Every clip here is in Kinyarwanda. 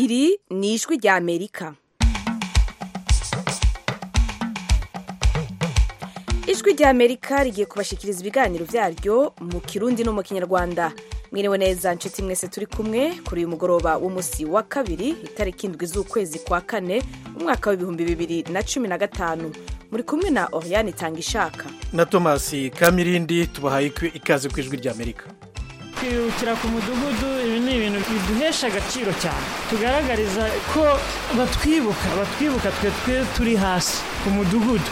ni ijwi ry'amerika ijwi ry'amerika rigiye kubashyikiriza ibiganiro byaryo mu kirundi no mu kinyarwanda mwiriwe neza nshuti mwese turi kumwe kuri uyu mugoroba w'umunsi wa kabiri itariki indwi z'ukwezi kwa kane umwaka w'ibihumbi bibiri na cumi na gatanu muri kumwe na oriyani itanga ishaka na tomasi kamirindi tubahaye ikaze ku ijwi ry'amerika kwibukira ku mudugudu ibi ni ibintu biduhesha agaciro cyane tugaragariza ko batwibuka batwibuka twe twe turi hasi ku mudugudu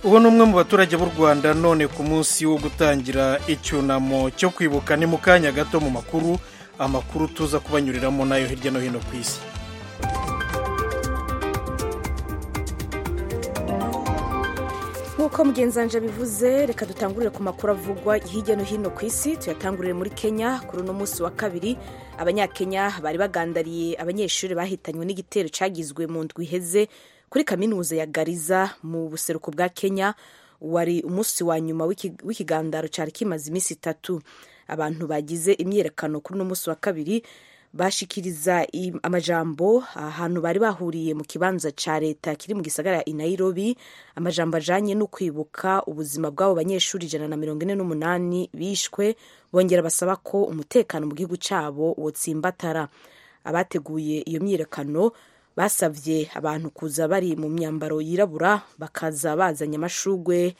uwo ni umwe mu baturage b'u rwanda none ku munsi wo gutangira icyunamo cyo kwibuka ni mu kanya gato mu makuru amakuru tuza kubanyuriramo nayo hirya no hino ku isi nk'uko mugenzanje bivuze reka dutangurire ku makuru avugwa hirya no hino ku isi tuyatangurire muri kenya kuri uno munsi wa kabiri abanyakenya bari bagandariye abanyeshuri bahitanywe n'igitero cyagizwe mu ndwi iheze kuri kaminuza ya gariza mu buseruko bwa kenya wari umunsi wa nyuma w'ikigandaro cyari kimaze iminsi itatu abantu bagize imyiyerekano kuri uno munsi wa kabiri bashikiriza amajambo ahantu bari bahuriye mu kibanza cya leta kiri mu gisagara i nairobi amajambo ajanye no kwibuka ubuzima bw'abo banyeshuri ijana na mirongo ine n'umunani bishwe bongera basaba ko umutekano mu gihugu cyabo wotsimbatara abateguye iyo myiyerekano basabye abantu kuza bari mu myambaro yirabura bakaza bazanye amashugwe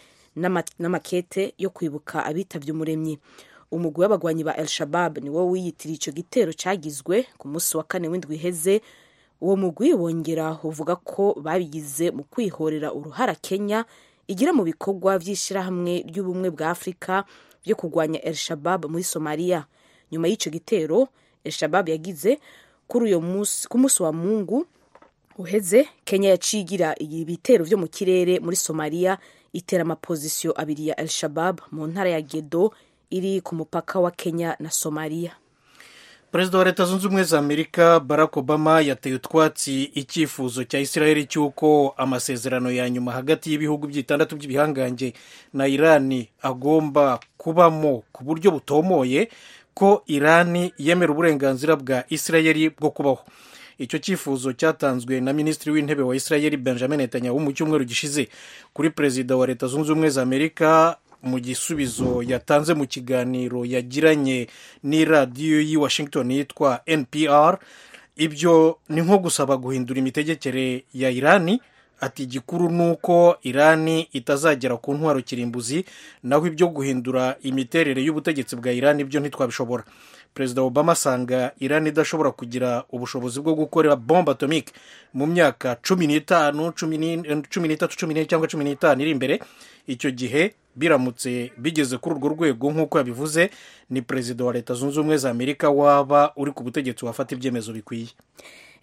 n'amakete yo kwibuka abitabye umuremyi umugwi w'abagwanyi ba el shabab niwo wiyitiriye icyo gitero cyagizwe ku munsi wa kane w'indwi iheze uwo mugwi wongera uvuga ko babigize mu kwihorera uruhara kenya igira mu bikorwa by'ishyirahamwe ry'ubumwe bwa afurika byo kurwanya el shabab muri somaliya nyuma y'icyo gitero el shabab yagize ku munsi wa mungu uheze kenya yacigira ibitero byo mu kirere muri somaliya itera amapozisiyo abiri ya al-shabab mu ntara ya gedo iri ku mupaka wa kenya na somaliya perezida wa leta zunze ubumwe za amerika barack obama yateye utwatsi icyifuzo cya israel cy'uko amasezerano ya nyuma hagati y'ibihugu by'itandatu by'ibihangange na irani agomba kubamo ku buryo butomoye ko irani yemera uburenganzira bwa israel bwo kubaho icyo cyifuzo cyatanzwe na minisitiri w'intebe wa israel benjamin netanyahu mu cyumweru gishize kuri perezida wa leta zunze ubumwe za amerika mu gisubizo yatanze mu kiganiro yagiranye n'iradiyo y'i washington yitwa npr ibyo ni nko gusaba guhindura imitegekere ya irani ati igikuru ni uko irani itazagera ku ntwaro kirimbuzi naho ibyo guhindura imiterere y'ubutegetsi bwa irani byo ntitwabishobora perezida obama asanga irani idashobora kugira ubushobozi bwo gukora bombe atomike mu myaka cumi n'itanu cumi n'itatu cumi n'ine cyangwa cumi n'itanu iri imbere icyo gihe biramutse bigeze kuri urwo rwego nk'uko yabivuze ni perezida wa leta zunze ubumwe za amerika waba uri ku butegetsi wafata ibyemezo bikwiye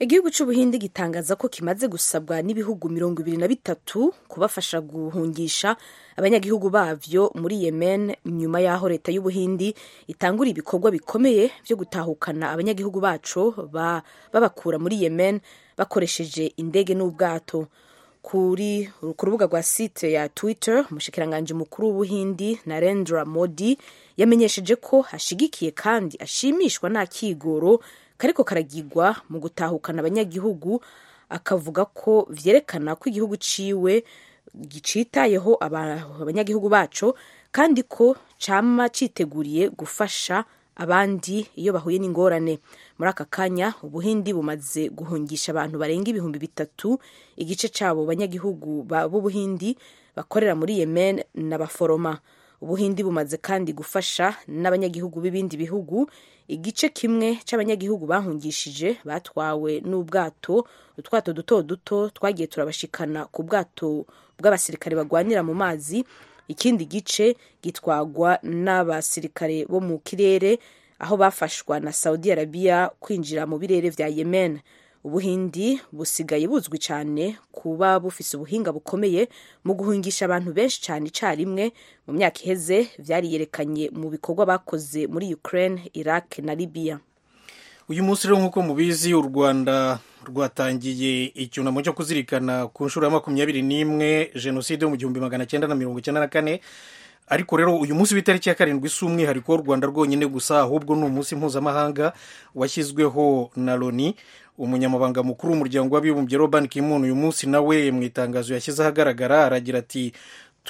igihugu cy'ubuhinde gitangaza ko kimaze gusabwa n'ibihugu mirongo ibiri na bitatu kubafasha guhungisha abanyagihugu babyo muri yemen nyuma y'aho leta y'ubuhindi itangura ibikorwa bikomeye byo gutahukana abanyagihugu bacu babakura muri yemen bakoresheje indege n'ubwato kuri ku rubuga rwa site ya twitter umushyikiranganje mukuru w'ubuhindi narendra modi yamenyesheje ko ashigikiye kandi ashimishwa nta kigoro kariko karagirwa mu gutahukana abanyagihugu akavuga ko byerekana ko igihugu ciwe gicitayeho abanyagihugu bacu kandi ko cyama citeguriye gufasha abandi iyo bahuye n'ingorane muri aka kanya ubuhindi bumaze guhungisha abantu barenga ibihumbi bitatu igice cyabo banyagihugu b'ubuhindi bakorera muri yemen n'abaforoma ubuhindi bumaze kandi gufasha n'abanyagihugu b'ibindi bihugu igice kimwe cy'abanyagihugu bahungishije batwawe n'ubwato utwato duto duto twagiye turabashikana ku bwato bw'abasirikare barwanira mu mazi ikindi gice gitwagwa n'abasirikare bo mu kirere aho bafashwa na saudi arabiya kwinjira mu birere bya yemen ubuhindi busigaye buzwi cyane kuba bufise ubuhinga bukomeye mu guhungisha abantu benshi cyane icyarimwe mu myaka iheze byariyerekanye mu bikorwa bakoze muri ukraine iraq na libya uyu munsi rero nk'uko mubizi u rwanda rwatangiye icyunamo cyo kuzirikana ku nshuro ya makumyabiri n'imwe jenoside yo mu gihumbi magana cyenda na mirongo icyenda na kane ariko rero uyu munsi w'itariki ya karindwi si umwihariko w'u rwanda rwonyine gusa ahubwo ni umunsi mpuzamahanga washyizweho na loni umunyamabanga mukuru w'umuryango w'abibumbye robani kimuntu uyu munsi nawe mu itangazo yashyize ahagaragara aragira ati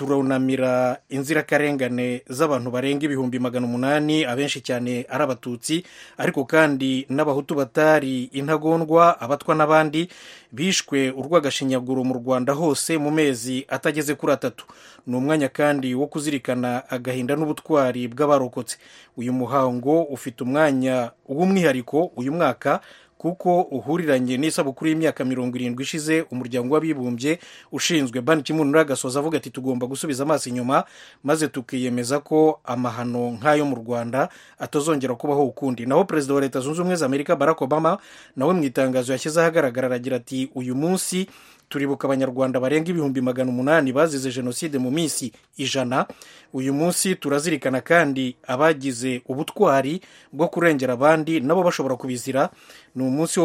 turunamira inzirakarengane z'abantu barenga ibihumbi magana umunani abenshi cyane ari abatutsi ariko kandi n'abahutu batari intagondwa abatwa n'abandi bishwe urw'agashinyaguro mu rwanda hose mu mezi atageze kuri atatu ni umwanya kandi wo kuzirikana agahinda n'ubutwari bw'abarokotse uyu muhango ufite umwanya w'umwihariko uyu mwaka kuko uhuriranye n'isabukuru y'imyaka mirongo irindwi ishize umuryango w'abibumbye ushinzwe banki kimuntu agasoza avuga ati tugomba gusubiza amaso inyuma maze tukiyemeza ko amahano nk'ayo mu rwanda atazongera kubaho ukundi naho perezida wa leta zunze ubumwe za amerika barack obama nawe mu itangazo yashyize ahagaragara aragira ati uyu munsi turibuka abanyarwanda barenga ibihumbi magana umunani bazize jenoside mu minsi ijana uyu munsi turazirikana kandi abagize ubutwari bwo kurengera abandi nabo bashobora kubizira ni umunsi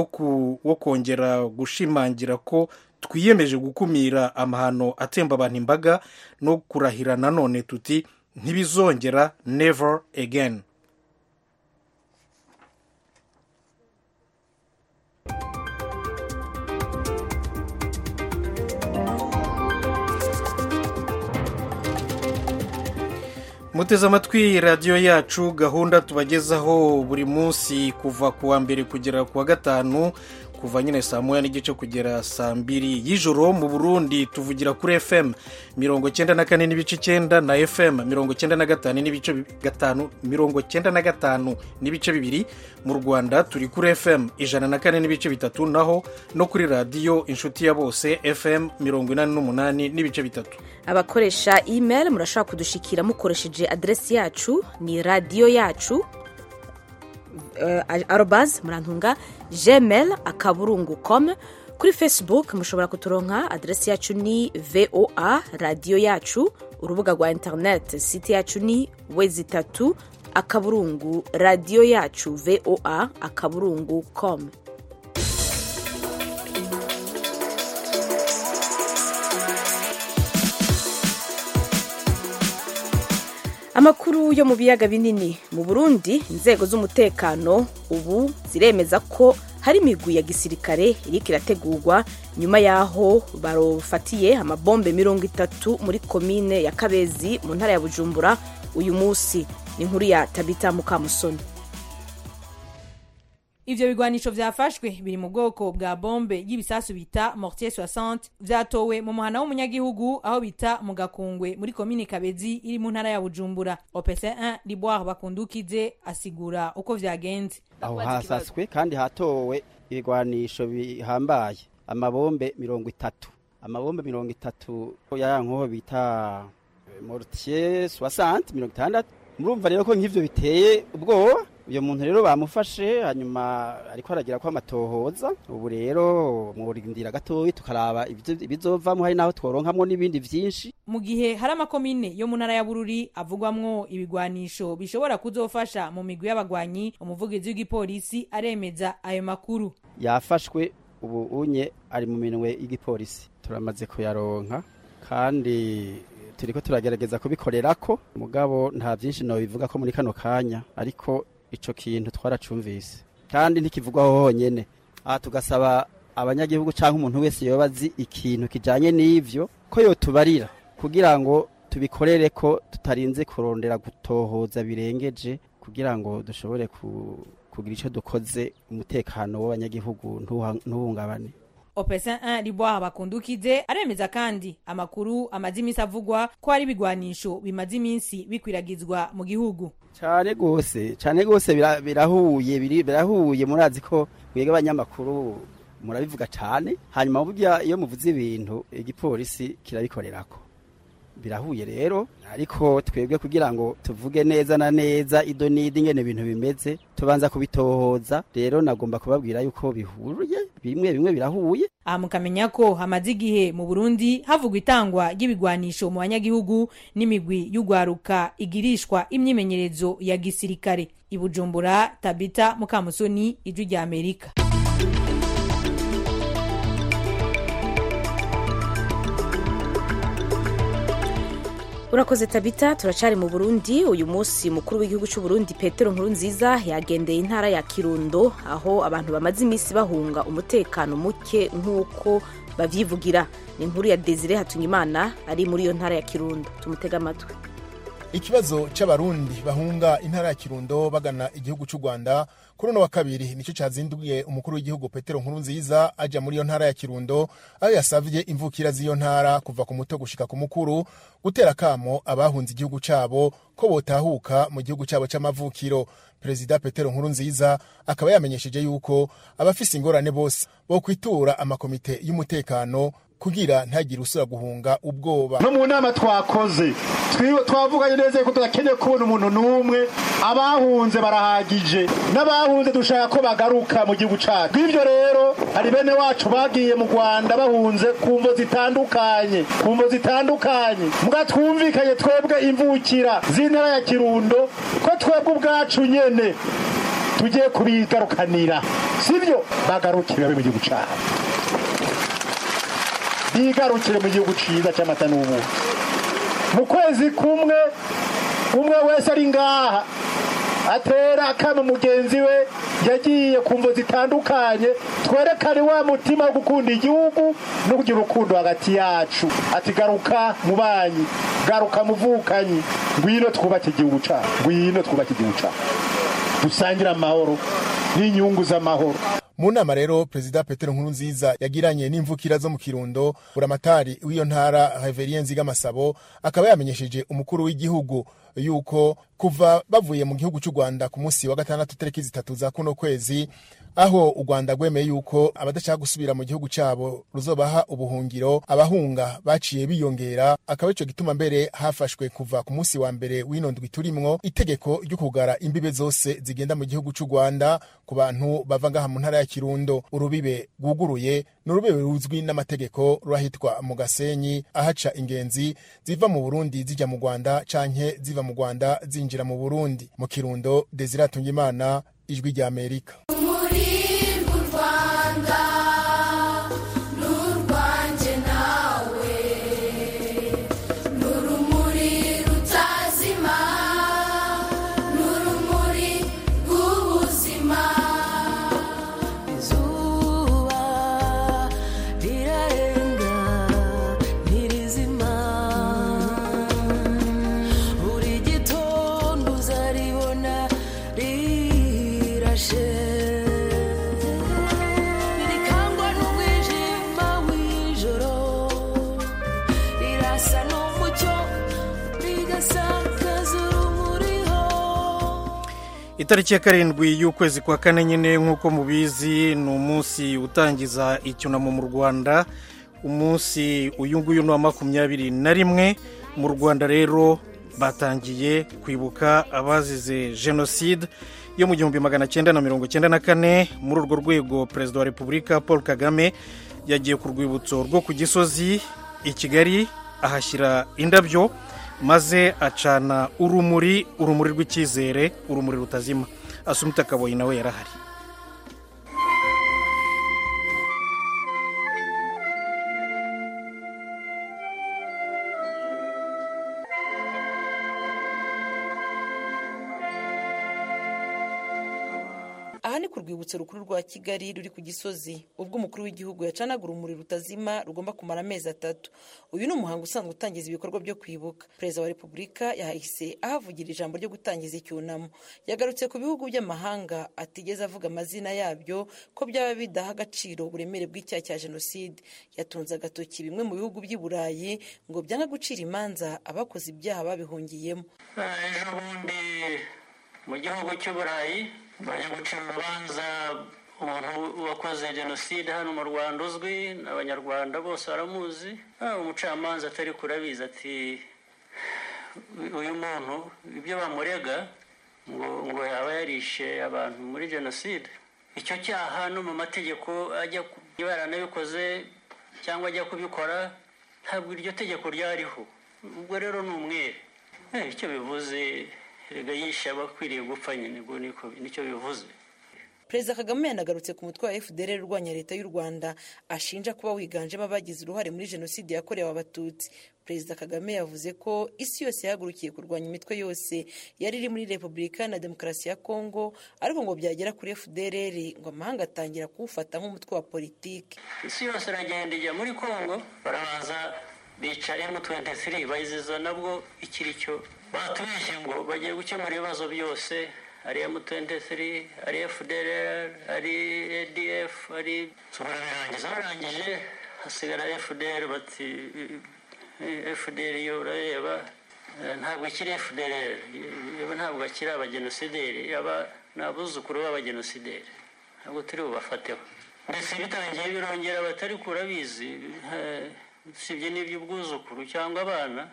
wo kongera gushimangira ko twiyemeje gukumira amahano atemba abantu imbaga no kurahira nanone tuti ntibizongera never again muteze amatwi radiyo yacu gahunda tubagezaho buri munsi kuva ku wa mbere kugera ku wa gatanu kuva nyine saa moya n'igice kugera saa mbiri y'ijoro mu burundi tuvugira kuri fm mirongo cyenda na kane n'ibice icyenda na fm mirongo cyenda na gatanu n'ibice gatanu mirongo cyenda na gatanu n'ibice bibiri mu rwanda turi kuri fm ijana na kane n'ibice bitatu naho no kuri radiyo inshuti ya bose fm mirongo inani n'umunani n'ibice bitatu abakoresha email murashobora kudushikira mukoresheje aderesi yacu ni radiyo yacu arobazi murantunga gmail akaburungu com kuri facebook mushobora kuturonka aderesi yacu ni voa radiyo yacu urubuga rwa interineti site yacu ni wezi itatu akaburungu radiyo yacu voa akaburungu com amakuru yo mu biyaga binini mu burundi inzego z'umutekano ubu ziremeza ko hari imigwi ya gisirikare iriko irategurwa nyuma y'aho barufatiye amabombe mirongo itatu muri komine ya kabezi mu ntara ya bujumbura uyu munsi ni inkuru ya tabita mukamusoni ivyo bigwanisho vyafashwe biri mu bwoko bwa bombe y'ibisasu bita mortier 60 vyatowe mu muhana w'umunyagihugu aho bita mu gakungwe muri komine kabezi iri mu ntara ya bujumbura opc 1 liboire bakundukize asigura uko vyagenze aho hasaswe kandi hatowe ibigwanisho bihambaye amabombe mirongo itatu amabombe mirongo itatu yayankoho bita mortier 60 mirongo itandatu murumva rero ko nk'ivyo biteye ubwoba uyu muntu rero bamufashe hanyuma ariko aragira ko amatohoza ubu rero mwurindira gatoya tukaraba ibizovamo hari n'aho tworonkamwo n'ibindi byinshi mu gihe hari amakomine yo mu ntara ya bururi avugwamwo ibigwanisho bishobora kuzofasha mu migwi y'abagwanyi umuvugizi w'igipolisi aremeza ayo makuru yafashwe ubu unye ari mu minwe y'igipolisi turamaze kuyaronka kandi turiko turagerageza kubikorera ko mugabo nta byinshi bivuga ko muri kano kanya ariko ico kintu twaracumvise kandi ntikivugwaho honyene aha tugasaba abanyagihugu cyangwa umuntu wese yoba azi ikintu kijanye n'ivyo ko yotubarira kugira ngo tubikorere ko tutarinze kurondera gutohoza birengeje kugira ngo dushobore kugira icyo dukoze umutekano w'abanyagihugu ntuhungabane opesa 1 libwaha bakundukize aremeza kandi amakuru amaze iminsi avugwa ko hari ibigwanisho bimaze iminsi bikwiragizwa mu gihugu cyane rwose cyane rwose birahuye birahuye murazi ko mwebwe abanyamakuru murabivuga cyane hanyuma burya iyo muvuze ibintu igipolisi kirabikorerako birahuye rero ariko twebwe kugira ngo tuvuge neza na neza ido n'idi ngene ibintu bimeze tubanza kubitohoza rero nagomba kubabwira yuko bihuriye bimwe bimwe birahuye aha mukamenya ko hamaze igihe mu burundi havugwa itangwa ry'ibigwanisho mu banyagihugu n'imigwi y'ugwaruka igirishwa imyimenyerezo ya gisirikare ibujumbura tabita mukamusoni ijwi rya amerika urakoze tabita turacari mu burundi uyu munsi mukuru w'igihugu cy'u burundi petero nkurunziza yagendeye intara ya kirundo aho abantu bamaze iminsi bahunga umutekano muke nk'uko babyivugira ni inkuru ya desire hatunyimana ari muri iyo ntara ya kirundo tumutega amatwi ikibazo cy'abarundi bahunga intara ya kirundo bagana igihugu cy'u rwanda kuri uno wa kabiri nicyo cyazinduye umukuru w'igihugu petero nkurunziza ajya muri iyo ntara ya kirundo aho yasabye imvukira z'iyo ntara kuva ku muto gushika ku mukuru gutera akamo abahunze igihugu cyabo ko botahuka mu gihugu cyabo cy'amavukiro perezida petero nkurunziza akaba yamenyesheje yuko abafise ingorane bose bo kwitura amakomite y'umutekano kugira ntagire usura guhunga ubwoba no mu nama twakoze twavuganye neza ko tudakeneye kubona umuntu n'umwe abahunze barahagije n'abahunze dushaka ko bagaruka mu gihugu cyacu bw'ibyo rero hari bene wacu bagiye mu rwanda bahunze ku mvo zitandukanye ku mvo zitandukanye mbwa twumvikanye twebwe imvukira z'intara ya kirundo ko twebwe ubwacu nyene tugiye kubigarukanira sibyo bagarukire babe mu gihugu cyacu bigarukire mu gihugu cyiza cy'amata n'ubuki mu kwezi kumwe umwe wese ari ngaha atera akama mugenzi we yagiye ku mvu zitandukanye twerekane wa mutima wo gukunda igihugu no kugira urukundo hagati yacu ati garuka mu banyi garuka muvukanyi ngwino twubake igihugu cyacu ngwino twubake igihugu cyacu dusangire amahoro n'inyungu z'amahoro mu nama rero perezida petero nkurunziza yagiranye n'imvukira zo mu kirundo buramatari w'iyo ntara heveriye nzigamasabo akaba yamenyesheje umukuru w'igihugu yuko kuva bavuye mu gihugu cy'u rwanda ku munsi wa gatandatu tariki zitatu za kuno kwezi aho u rwanda rwemeye yuko abadashaka gusubira mu gihugu cyabo ruzobaha ubuhungiro abahunga baciye biyongera akaba icyo gituma mbere hafashwe kuva ku munsi wa mbere w'ino ndwi turimwo itegeko ryo kugara imbibe zose zigenda mu gihugu cy'u rwanda ku bantu bava ngaha mu ntara ya kirundo urubibe rwuguruye ni urubibe ruzwi n'amategeko rurahitwa mu gasenyi ahaca ingenzi ziva mu burundi zijya mu rwanda canke ziva mu rwanda zinjira mu burundi mu kirundo desiratungimana ijwi rya amerika itariki ya karindwi y'ukwezi kwa kane nyine nk'uko mubizi ni umunsi utangiza icyunamo mu rwanda umunsi uyu nguyu ni uwa makumyabiri na rimwe mu rwanda rero batangiye kwibuka abazize jenoside yo mu gihumbi magana cyenda na mirongo cyenda na kane muri urwo rwego perezida wa repubulika paul kagame yagiye ku rwibutso rwo ku gisozi i kigali ahashyira indabyo maze acana urumuri urumuri rw'icyizere urumuri rutazima asumita kaboyi nawe yarahari aha ni ku rwibutso rukuru rwa kigali ruri ku gisozi ubwo umukuru w'igihugu yacanaga urumuri rutazima rugomba kumara amezi atatu uyu ni umuhango usanzwe utangiza ibikorwa byo kwibuka perezida wa repubulika yahise ahavugira ijambo ryo gutangiza icyunamo yagarutse ku bihugu by'amahanga atigeze avuga amazina yabyo ko byaba bidaha agaciro uburemere bw'icyaha cya jenoside yatunze agatoki bimwe mu bihugu by'i burayi ngo byanga gucira imanza abakoze ibyaha babihungiyemo ejo bundi mu gihugu cy'uburayi baje gucira urubanza umuntu wakoze jenoside hano mu rwanda uzwi n'abanyarwanda bose baramuzi umucamanza atari kurabizi ati uyu muntu ibyo bamurega ngo ngo yaba yarishe abantu muri jenoside icyo cyaha no mu mategeko ajya baranabikoze cyangwa ajya kubikora ntabwo iryo tegeko ryariho ubwo rero ni umwere icyo bivuze erega yishe abakwiriye gupfa nyine ubwo nicyo bivuze perezida kagame yanagarutse ku mutwe wa fdr urwanya leta y'u rwanda ashinja kuba wiganjemo abagize uruhare muri jenoside yakorewe abatutsi perezida kagame yavuze ko isi yose yahagurukiye kurwanya imitwe yose yari iri muri repubulika na demokarasi ya kongo ariko ngo byagera kuri fdr ngo amahanga atangira kuwufata nk'umutwe wa politiki isi yose iragenda ijya muri kongo barabanza bica m23 bayiziza nabwo ikiri cyo batubeshye ngo bagiye gukemura ibibazo byose ari m23 ari fdr ari adf ari barabirangiza barangije hasigara fdr bati fdr yo urareba eh, ntabwo akiri fdr yewe ntabwo akiri abagenosideri aba ni abuzukuru b'abagenosideri ntabwo turi bubafateho ndetse bitangiye birongera batari kurabizi usibye n'iby'ubwuzukuru cyangwa abana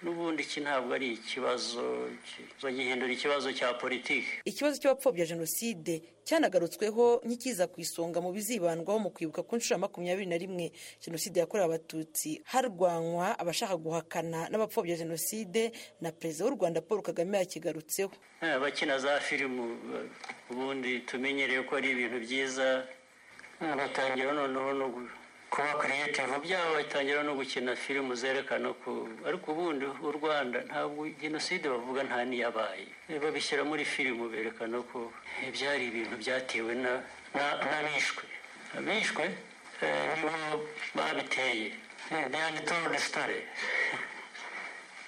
n'ubundi iki ntabwo ari ikibazo ki- bagihindura ikibazo cya politiki ikibazo cy'abapfobya jenoside cyanagarutsweho nk'ikiza ku isonga mu bizibandwaho mu kwibuka ku nshuro ya makumyabiri na rimwe jenoside yakorewe abatutsi harwanywa abashaka guhakana n'abapfobya jenoside na perezida w'u rwanda paul kagame yakigarutseho Eh, abakina za filimu eh, ubundi tumenyereye ko ari ibintu byiza Eh, batangira noneho no gu- kuba creative byabo batangira no gukina filimu zerekana ko ariko ubundi u rwanda ntabwo jenoside bavuga nta n'iyabaye Eh, babishyira muri filimu berekana ko eh, byari ibintu byatewe na- na- n'abishwe abishwe eh, nibo babiteye Eh, they are the told story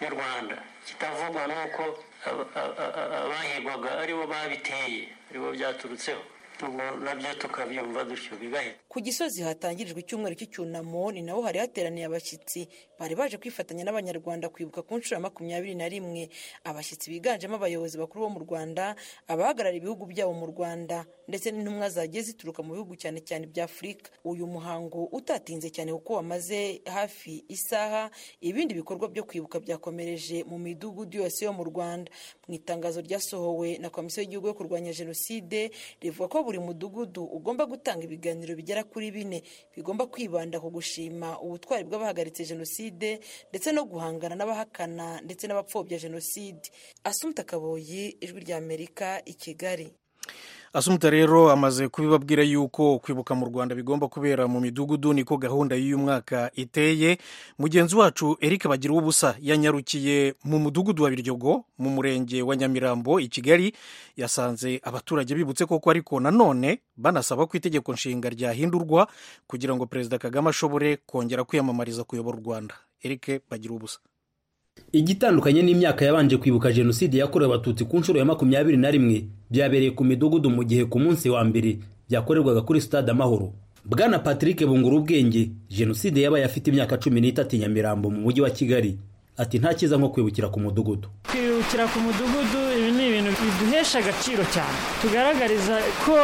mu rwanda kitavugwa ni uko aba- a- a- a- abahigwaga aribo babiteye aribo byaturutseho ubwo nabyo tukabyumva dutyo bigahita ku gisozi hatangirijwe icyumweru cy'icyunamo ni naho hari hateraniye abashyitsi bari baje kwifatanya n'abanyarwanda kwibuka ku nshuro ya makumyabiri na rimwe abashyitsi biganjemo abayobozi bakuru bo mu rwanda abahagarara ibihugu byabo mu rwanda ndetse n'intumwa zagiye zituruka mu bihugu cyane cyane bya afurika uyu muhango utatinze cyane kuko wamaze hafi isaha ibindi bikorwa byo kwibuka byakomereje mu midugudu yose yo mu rwanda mu itangazo ryasohowe na komisiyo y'igihugu yo kurwanya jenoside rivuga ko buri mudugudu ugomba gutanga ibiganiro bigera kuri bine bigomba kwibanda ku gushima ubutwari bw'abahagaritse jenoside ndetse no guhangana n'abahakana ndetse n'abapfobya jenoside asumta kaboyi ijwi ry'amerika i kigali asumuta rero amaze kubibabwira yuko kwibuka mu rwanda bigomba kubera mu midugudu niko gahunda y'uyu mwaka iteye mugenzi wacu eric bagira ubusa yanyarukiye mu mudugudu wa biryogo mu murenge wa nyamirambo i kigali yasanze abaturage bibutse koko ariko nanone banasaba ko itegeko nshinga ryahindurwa kugira ngo perezida kagame ashobore kongera kwiyamamariza kuyobora u rwanda eric bagira ubusa igitandukanye n'imyaka yabanje kwibuka jenoside yakorewe abatutsi ku nshuro ya makumyabiri na rimwe byabereye ku midugudu mu gihe ku munsi wa mbere byakorerwaga kuri stade amahoro bwana patrick bungura ubwenge jenoside yabaye afite imyaka cumi n'itatu i nyamirambo mu mujyi wa kigali ati nta cyiza nko kwibukira ku mudugudu kwibukira ku mudugudu ibi ni ibintu biduhesha agaciro cyane tugaragariza ko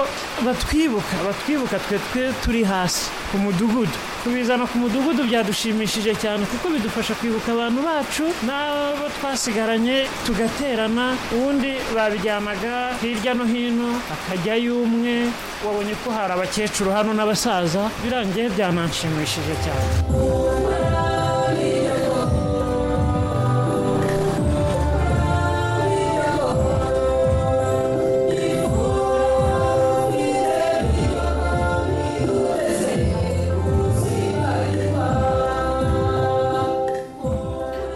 batwibuka batwibuka twe twe turi hasi ku mudugudu kubizana ku mudugudu byadushimishije cyane kuko bidufasha kwibuka abantu bacu n'abo twasigaranye tugaterana ubundi babiryamaga hirya no hino akajyayo umwe wabonye ko hari abakecuru hano n'abasaza birangiye byananshimishije cyane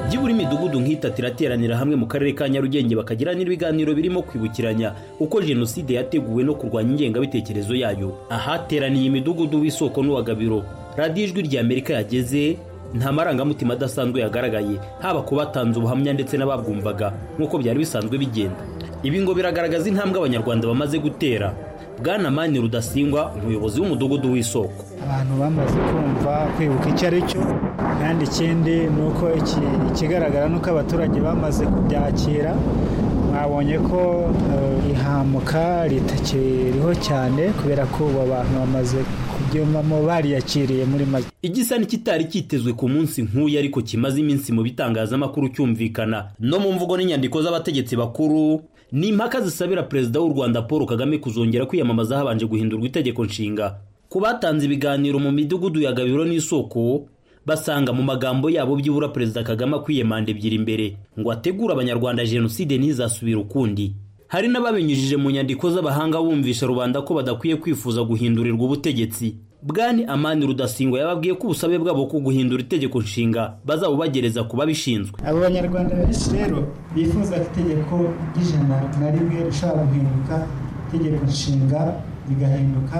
byibura imidugudu nk'itatu irateranira hamwe mu karere ka nyarugenge bakagira n'ibiganiro birimo kwibukiranya uko jenoside yateguwe no kurwanya ingengabitekerezo yayo ahateraniye imidugudu w'isoko n'uwagabiro radiyo ijwi rya amerika yageze nta marangamutima adasanzwe yagaragaye haba ku batanze ubuhamya ndetse n'ababwumvaga nk'uko byari bisanzwe bigenda ibi ngo biragaragaza intambwe abanyarwanda bamaze gutera bwana mani rudasingwa umuyobozi w'umudugudu w'isoko abantu bamaze kumva kwibuka icyo ari cyo kandi ikindi ni uko iki- ikigaragara ni uko abaturage bamaze kubyakira mwabonye ko eh, ihamuka ritakiriho cyane kubera ko ubu abantu bamaze kubyumvamo bariyakiriye muri make igisa n'ikitari kitezwe ku munsi nk'uyu ariko kimaze iminsi mu bitangazamakuru cyumvikana no mu mvugo n'inyandiko z'abategetsi bakuru ni impaka zisabira perezida w'u rwanda paul kagame kuzongera kwiyamamaza habanje guhindurwa itegeko nshinga ku batanze ibiganiro mu midugudu ya gabiro n'isoko basanga mu magambo yabo byibura perezida kagame akwiye manda ebyiri imbere ngo ategure abanyarwanda jenoside ntizasubire ukundi hari n'ababinyujije mu nyandiko z'abahanga bumvisha rubanda ko badakwiye kwifuza guhindurirwa ubutegetsi bwani amani rudasingwa yababwiye ko ubusabe bwabo ko guhindura itegeko nshinga bazabubagereza ku babishinzwe abo banyarwanda benshi rero bifuza ko itegeko ry'ijana na rimwe rishobora guhinduka itegeko nshinga rigahinduka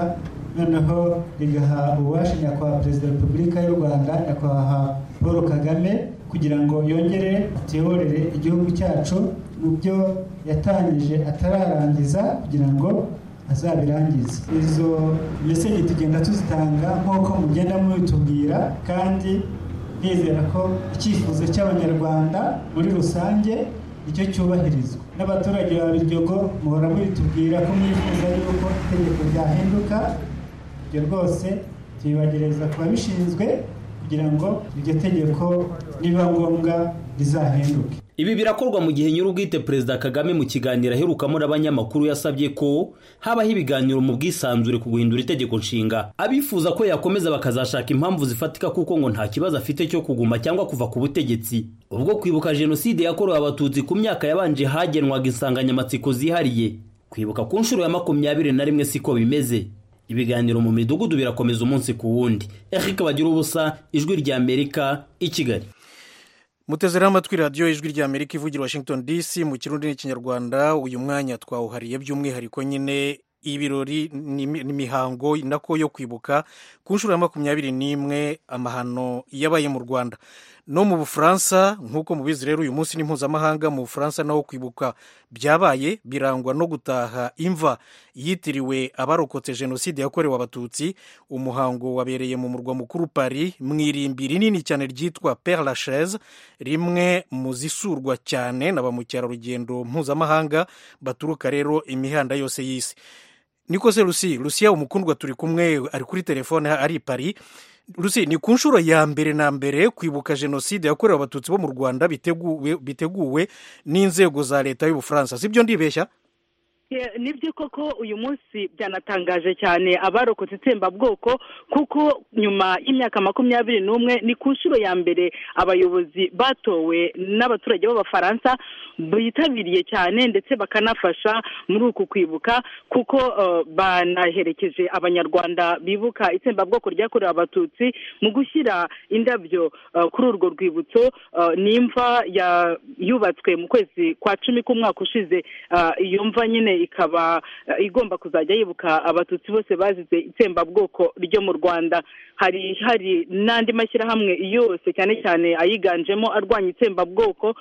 noneho rigaha ububasha nyakubahwa perezida wa repubulika y'u rwanda nyakubahwa paul kagame kugira ngo yongere ateyorere igihugu cyacu mu byo yatangije atararangiza kugira ngo azabirangize izo meseje tugenda tuzitanga nk'uko mugenda mubitubwira kandi nizera ko icyifuzo cy'abanyarwanda muri rusange nicyo cyubahirizwa n'abaturage ba biryogo muhora mubitubwira ko mwifuza yuko itegeko ryahinduka ibyo rwose tubibagereza ku babishinzwe kugira ngo iryo tegeko niba ngombwa rizahinduke ibi birakorwa mu gihe nyir'ubwite perezida kagame mu kiganiro aherukamo n'abanyamakuru yasabye ko habaho ibiganiro mu bwisanzure ku guhindura itegeko nshinga abifuza ko yakomeza bakazashaka impamvu zifatika kuko ngo nta kibazo afite cyo kuguma cyangwa kuva ku butegetsi ubwo kwibuka jenoside yakorewe abatutsi ku myaka yabanje hagenwaga insanganyamatsiko zihariye kwibuka ku nshuro ya makumyabiri na rimwe siko bimeze ibiganiro mu midugudu birakomeza umunsi ku wundi eric bagira ubusa ijwi ry'amerika i kigali mutezeraho amatwi radiyo ijwi rya amerika ivugira washington dc mu kirundi n'ikinyarwanda uyu mwanya twawuhariye by'umwihariko nyine ibirori n'imihango nako yo kwibuka ku nshuro ya makumyabiri n'imwe amahano yabaye mu rwanda no mu bufaransa nk'uko mubizi rero uyu munsi ni mpuzamahanga mu bufaransa naho kwibuka byabaye birangwa no gutaha imva yitiriwe abarokotse jenoside yakorewe abatutsi umuhango wabereye mu murwa mukuru pari mu irimbi rinini cyane ryitwa pere lachaise rimwe mu zisurwa cyane na ba mukerarugendo mpuzamahanga baturuka rero imihanda yose y'isi niko se rusi rusiya umukundwa turi kumwe ari kuri telefone ari pari rusi ni ku nshuro ya mbere na mbere kwibuka jenoside yakorewe abatutsi bo mu rwanda biteguwe biteguwe n'inzego za leta y'ubufaransa si byo ndibeshya ni byo koko uyu munsi byanatangaje cyane abarokotse itsembabwoko kuko nyuma y'imyaka makumyabiri n'umwe ni ku nshuro ya mbere abayobozi batowe n'abaturage b'abafaransa bitabiriye cyane ndetse bakanafasha muri uku kwibuka kuko banaherekeje abanyarwanda bibuka itsembabwoko ryakorewe abatutsi mu gushyira indabyo kuri urwo rwibutso n'imva yubatswe mu kwezi kwa cumi k'umwaka ushize iyo mva nyine ikaba igomba kuzajya yibuka abatutsi bose bazize itsembabwoko ryo mu rwanda hari hari n'andi mashyirahamwe yose cyane cyane ayiganjemo arwanya itsembabwoko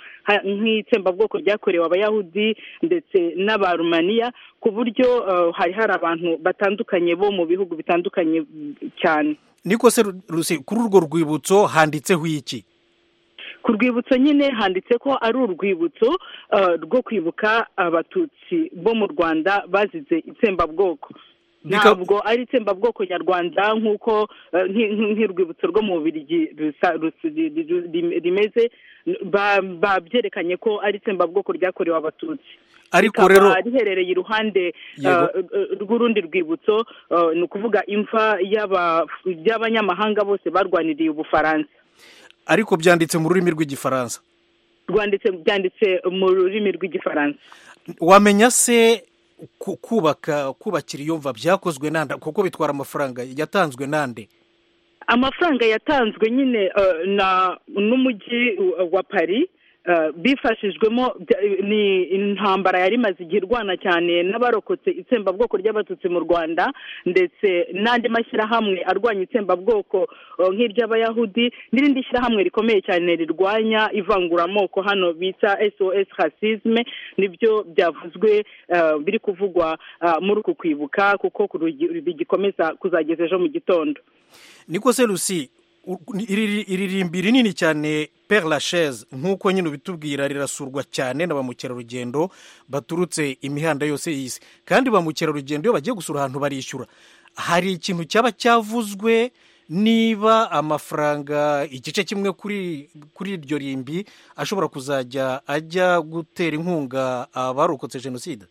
nk'itsembabwoko ryakorewe abayahudi ndetse n'abarumaniya ku buryo hari hari abantu batandukanye bo mu bihugu bitandukanye cyane niko se kuri urwo rwibutso handitseho iki ku rwibutso nyine handitse ko ari urwibutso rwo kwibuka abatutsi bo mu rwanda bazize itsembabwoko ntabwo ari itsembabwoko nyarwanda nk'uko nk'urwibutso rwo mu bubirigi rimeze babyerekanye ko ari itsembabwoko ryakorewe abatutsi ariko rero riherereye iruhande rw'urundi rwibutso ni ukuvuga imva y'abanyamahanga bose barwaniriye ubufaransa ariko byanditse mu rurimi rw'igifaransa rwanditse byanditse mu rurimi rw'igifaransa wamenya se kubaka kubakira iyo mva byakozwe nande kuko bitwara amafaranga yatanzwe nande amafaranga yatanzwe nyine n'umujyi wa pari bifashijwemo ni intambara yari imaze igihe irwana cyane n'abarokotse itsembabwoko ry'abatutsi mu rwanda ndetse n'andi mashyirahamwe arwanya itsembabwoko nk'iry'abayahudi n'irindi shyirahamwe rikomeye cyane rirwanya ivanguramoko hano bita sos hasizme nibyo byavuzwe biri kuvugwa muri uku kwibuka kuko bigikomeza kuzageza ejo mu gitondo niko se rusi iririmbi rinini cyane pere lachaise nk'uko nyine ubitubwira rirasurwa cyane na ba mukerarugendo baturutse imihanda yose y'isi kandi ba mukerarugendo iyo bagiye gusura ahantu barishyura hari ikintu cyaba cyavuzwe niba amafaranga igice kimwe kuri iryo rimbi ashobora kuzajya ajya gutera inkunga abarokotse jenoside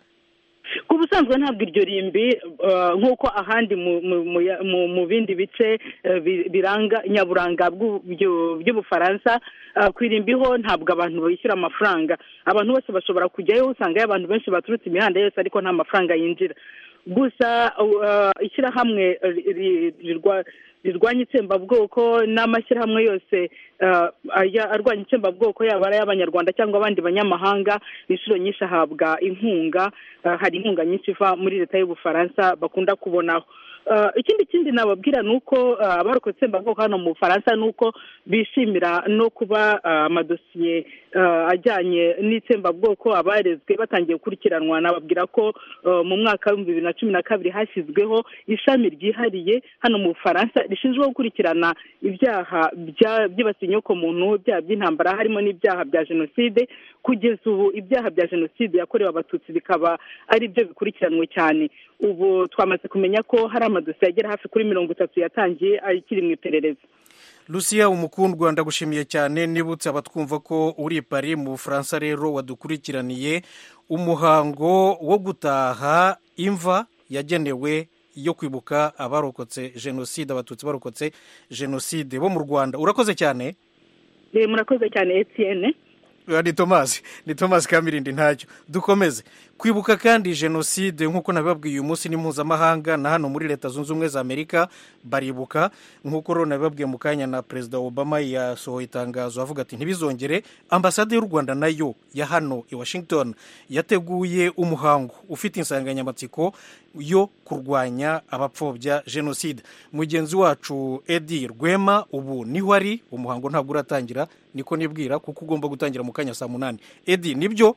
ku ubusanzwe ntabwo iryo rimbi eh, nk'uko ahandi mu- mu- mu ya- mu mu bindi bice eh, bi- biranga nyaburanga bw'u- byu- by'ubufaransa eh, ku irimbi ho ntabwo abantu bishyura amafaranga abantu bose bashobora kujyayo usangayo abantu benshi baturutse imihanda yose ariko nta mafaranga yinjira gusa uh, ishyirahamwe uh, ri- ri- rirwa- rirwanya itsembabwoko n'amashyirahamwe yose uh, aya- arwanya itsembabwoko yaba ari ay'abanyarwanda cyangwa abandi banyamahanga inshuro nyinshi ahabwa inkunga uh, hari inkunga nyinshi iva muri leta y'ubufaransa bakunda kubonaho Uh, ikindi kindi nababwira ni uko uh, abarokotse itsembabwoko hano mu bufaransa ni uko bishimira no kuba uh, amadosiye uh, ajyanye n'itsembabwoko abarezwe batangiye gukurikiranwa nababwira ko uh, mu mwaka w'ibihumbi bibiri na cumi na kabiri hashyizweho ishami ryihariye hano mu bufaransa rishinzwe gukurikirana ibyaha bya- byibasiye inyokomuntu ibyaha by'intambara harimo n'ibyaha bya jenoside kugeza ubu ibyaha bya jenoside yakorewe abatutsi bikaba ari byo bikurikiranwe cyane ubu twamaze kumenya ko hari amadosiye agera hafi kuri mirongo itatu yatangiye akiri mu iperereza lucia umukundwa ndagushimiye cyane nibutse abatwumva ko uri i Paris mu bufaransa rero wadukurikiraniye umuhango wo gutaha imva yagenewe yo kwibuka abarokotse jenoside abatutsi barokotse jenoside bo mu rwanda urakoze cyane Eh, murakoze cyane etiyene Oya, ni tomasi ni tomasi kamirindi ntacyo dukomeze kwibuka kandi jenoside nk'uko nabibabwiye uyu munsi ni mpuzamahanga na hano muri leta zunze ubumwe za amerika baribuka nk'uko rero nabibabwiye mu kanya na perezida obama yasohoye itangazo avuga ati ntibizongere ambasade y'u rwanda nayo ya hano i washington yateguye umuhango ufite insanganyamatsiko yo kurwanya abapfobya jenoside mugenzi wacu edi rwema ubu niho ari umuhango ntabwo uratangira niko nibwira kuko ugomba gutangira mu kanya saa munani edi nibyo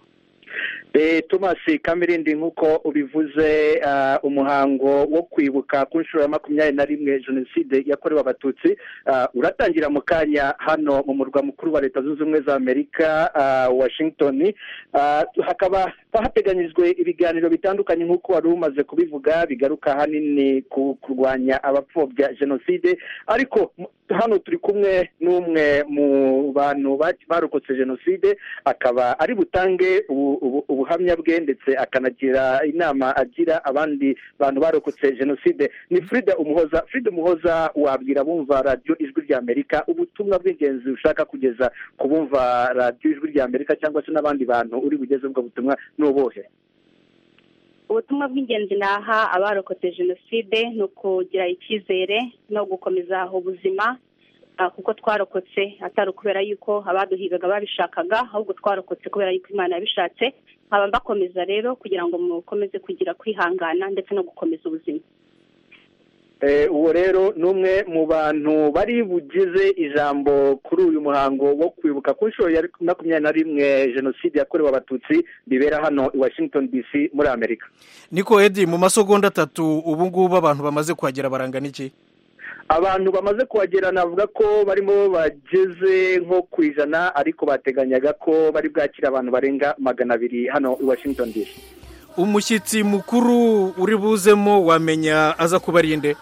Eh, thomas kamirindi nk'uko ubivuze ah, umuhango wo kwibuka ku nshuro ya makumyabiri na rimwe jenoside yakorewe abatutsi ah, uratangira mu kanya hano mu murwa mukuru wa leta zunze ubumwe za amerika ah, washington Ah, hakaba hateganyijwe ibiganiro bitandukanye nk'uko wari umaze kubivuga bigaruka hanini ku kurwanya abapfobya jenoside ariko mu- hano turi kumwe n'umwe mu bantu ba- barokotse jenoside akaba ari butange ubu- ubu- ubuhamya bwe ndetse akanagira inama agira abandi bantu barokotse jenoside ni frida umuhoza frida umuhoza wabwira bumva radiyo ijwi rya amerika ubutumwa bw'ingenzi ushaka kugeza ku bumva radiyo ijwi rya amerika cyangwa se n'abandi bantu uri bugeze ubwo butumwa ni ubuhe ubutumwa bw'ingenzi naha abarokotse jenoside ni ukugira icyizere no gukomeza ubuzima ah, kuko twarokotse atari ukubera yuko abaduhigaga babishakaga ahubwo twarokotse kubera yuko imana yabishatse nkaba mbakomeza rero kugira ngo mukomeze kugira kwihangana ndetse no gukomeza ubuzima Eh, uwo rero ni umwe mu bantu bari bugize ijambo kuri uyu muhango wo kwibuka ku nshuro ya makumyabiri na rimwe jenoside yakorewe abatutsi bibera hano i washington dc muri amerika niko edi mu masegonda atatu ubu ngubu abantu bamaze kuhagera barangana iki abantu bamaze kuhagera navuga ko barimo bageze nko ku ijana ariko bateganyaga ko bari bwakire abantu barenga magana abiri hano i washington dc umushyitsi mukuru uri buzemo wamenya aza kuba ari inde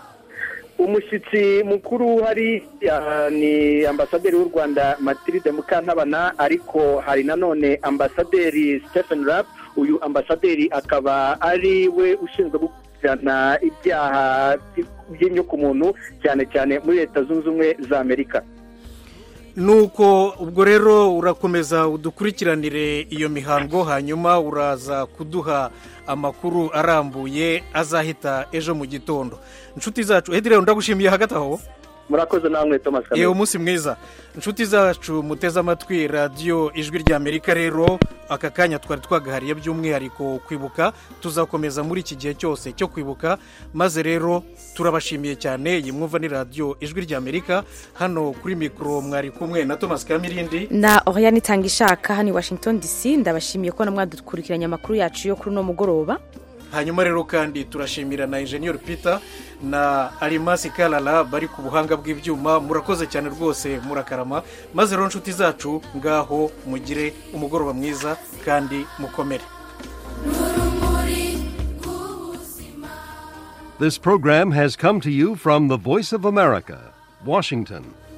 umushyitsi mukuru uhari ah, ni ambasaderi w'u rwanda matilde mukantabana ariko hari nanone ambasaderi stephen rapp uyu ambasaderi akaba ari we ushinzwe gukurikirana ibyaha by'inyokomuntu cyane cyane muri leta zunze ubumwe za amerika nuko ubwo rero urakomeza udukurikiranire iyo mihango hanyuma uraza kuduha amakuru arambuye azahita ejo mu gitondo inshuti zacu edi rero ndagushimiye hagati aho murakoze namwe thomas Kamere. yewe umunsi mwiza inshuti zacu muteze amatwi radiyo ijwi ry'amerika rero aka kanya twari twagahariye by'umwihariko kwibuka tuzakomeza muri iki gihe cyose cyo kwibuka maze rero turabashimiye cyane iyi mwumva ni radiyo ijwi ry'amerika hano kuri mikoro mwari kumwe na tomasi kamirindi na oriane itanga ishaka hano i washington dc ndabashimiye ko mwadukurikiranye amakuru yacu yo kuri uno mugoroba hanyuma rero kandi turashimira na enjeniyeri pita na arimasi karara bari ku buhanga bw'ibyuma murakoze cyane rwose murakarama maze rero inshuti zacu ngaho mugire umugoroba mwiza kandi mukomere This program has come to you from the Voice of America, Washington.